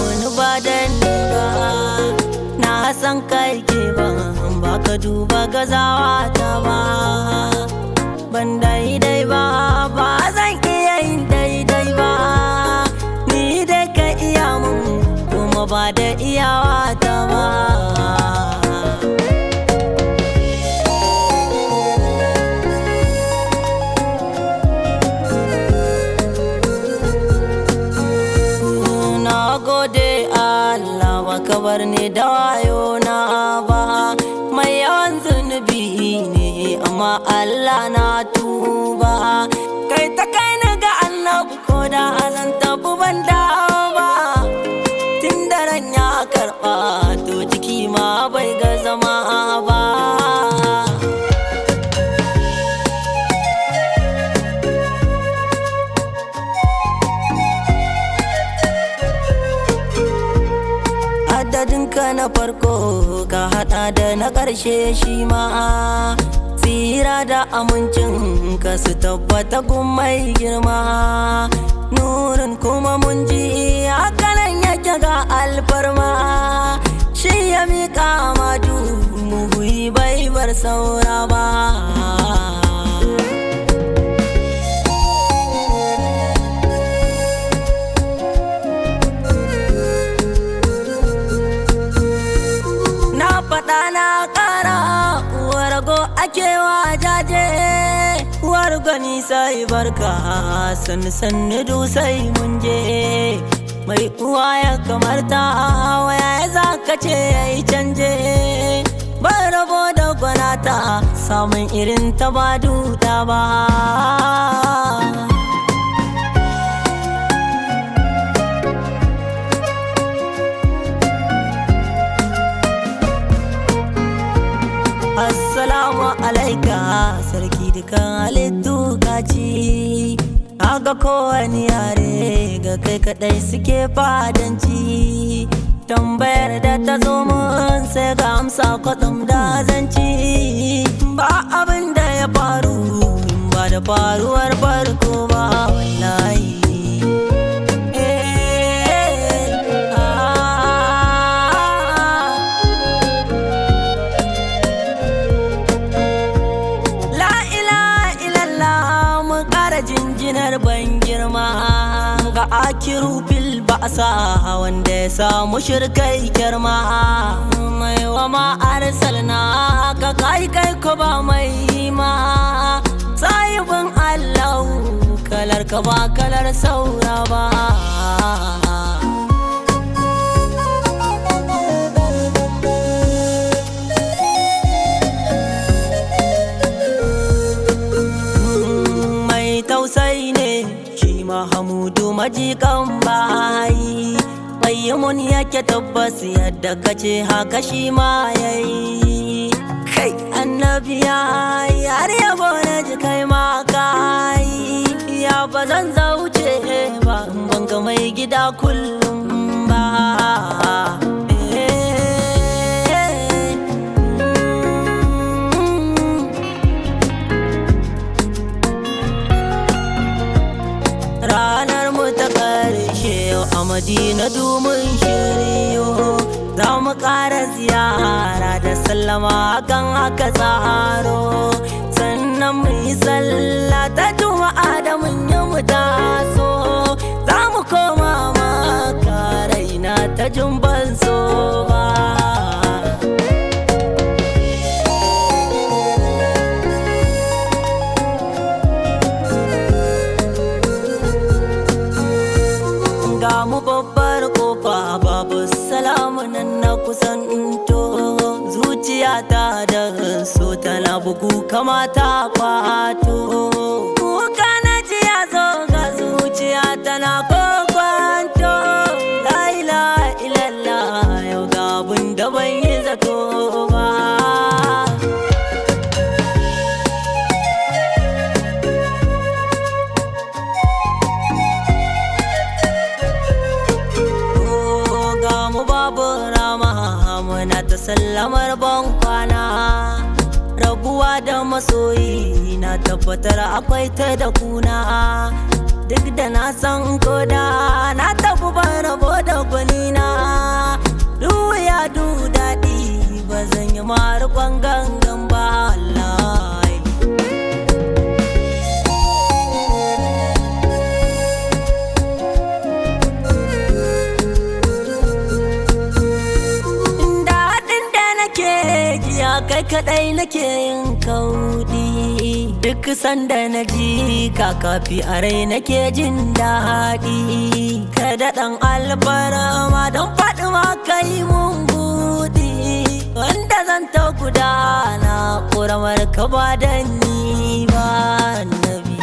wani ba da ni ba na san kai ke ba ba ka duba gazawa ta ba ban daidai ba ba zan iya yin daidai ba ni dai ka iya mun kuma ba da iyawa ta ba na gode Allah baka bar ni da wayo na ba mai yawan zunubi ne amma Allah na tuba kai ta kai ni ga annabi ko da zan tabu ban dawo ba tun da ran ya karba to jiki ma bai ga zama ba adadinka na farko ka hada da na ƙarshe shi ma tsira da amincin ka su tabbata gun mai girma nurin kuma mun ji hakanan yake ga alfarma shi ya miƙa madu muhuyi bai bar saura ba na faɗa na ƙara wargo ake wa jaje wargani sai barka sannu sannu du sai mun je mai uwa ya kamar ta waya ya za ka ce ya yi canje ban rabo da gwanata samun irin ta ba duta ba Assalamu alaika sarki dukan halittu kaci Aga kowane yare ga kai kadai suke fadanci Tambayar da ta zo mun sai ga amsa kwatsam da zanci Ba abin da ya faru in ba da faruwar farko ba wallahi Eh, ah. La ilaha illallah mu ƙara jinjinar ban girma ga akiru bil ba'sa wanda ya samu shirkai girma mai wa ma arsalna ka kai kai ko ba mai ma sahibin Allah kalar ka ba kalar saura ba mai tausayi ne shi mahamudu majikan bayi mun yake tabbas yadda kace haka shi ma yayi kai annabi ya yi har yabo na ji kai ma kai ya ba zan zauce ba in ban ga mai gida kullum ba Eh, mm. ranar mu ta karshe yau a madina domin shiryo za mu ƙara ziyara da sallama kan haka tsaro sannan mu yi sallah ta juma'a da mun yi mu taso za mu koma maka raina ta jumban so ba ga mu babbar kofa babu salamu nan na kusanto zuciyata da so tana bugu kamata kwato kuka na ji ya zo ga zuciya tana kokwanto la ilaha illallah yau ga abun da ban yi zato ba ga mu babu rama muna ta sallamar ban kwana rabuwa da masoyi na tabbatar akwai ta da kuna duk da na san koda na tafi ban rabo da gwanina kai kadai nake yin kaudi duk sanda na ji kakafi a rai nake jin daɗi ka daɗan albarama don faɗi ma kai mun buɗi wanda zan ta gudana ƙuramar ka ba da ni ba nabi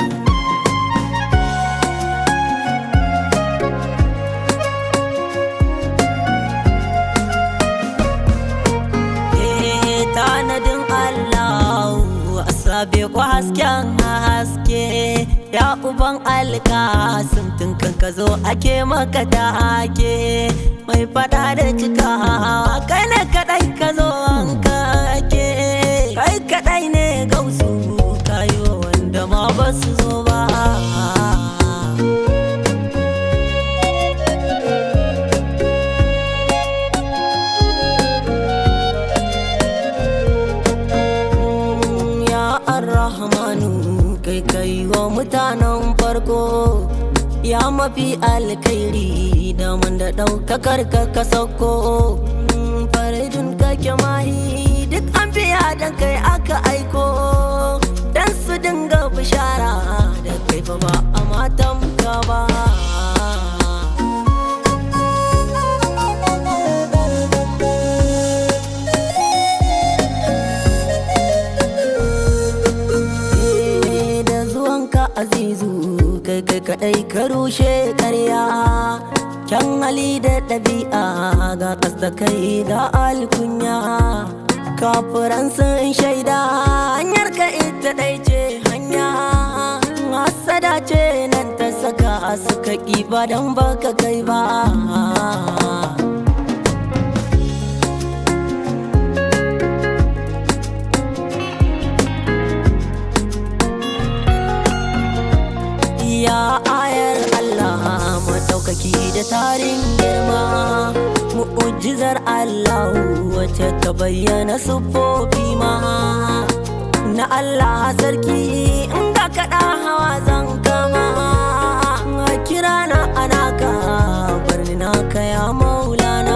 tanadin Allah asabe ko hasken haske ya uban alkasim tun kan ka zo ake maka take mai fada da cika kai ne kadai ka zo an kake kai kadai ne gausu kayo wanda ma ba su zo ba rahmanu kai kai wa mutanen farko ya mafi alkhairi da man da ɗaukakar ka ka sauko faridun kake mahi duk an biya dan kai aka aiko dan su dinga bishara da kai fa ba a matan ka ba azizu kai kai kadai ka rushe karya kyan hali da ɗabi'a ga da kai ga alkunya kafiran sun shaida hanyar ka ita ɗai ce hanya hasada ce nan ta saka suka ƙi ba don baka kai ba ya ayar Allah maɗaukaki da tarin girma mu'ujizar Allah wacce ta bayyana siffofi ma na Allah sarki in ga kaɗa hawa zan kama kira na anaka barni na kaya maulana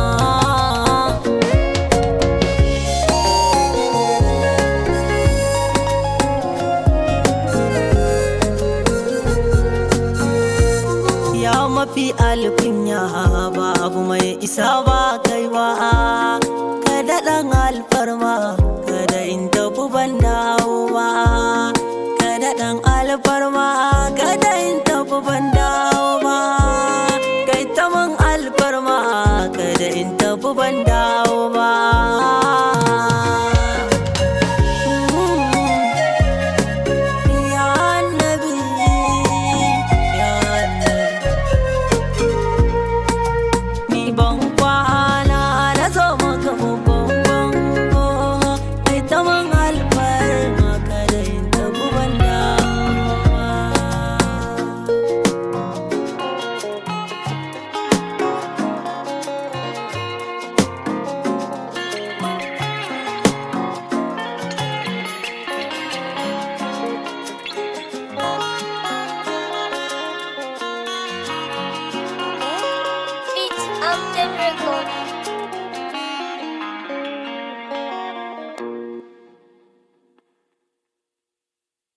mafi alkunya babu mai isa ba kai ba ka daɗan alfarma kada in tafi ban dawo ba ka daɗan alfarma kada in tafi ban dawo ba kai ta man alfarma kada in tafi ban dawo ba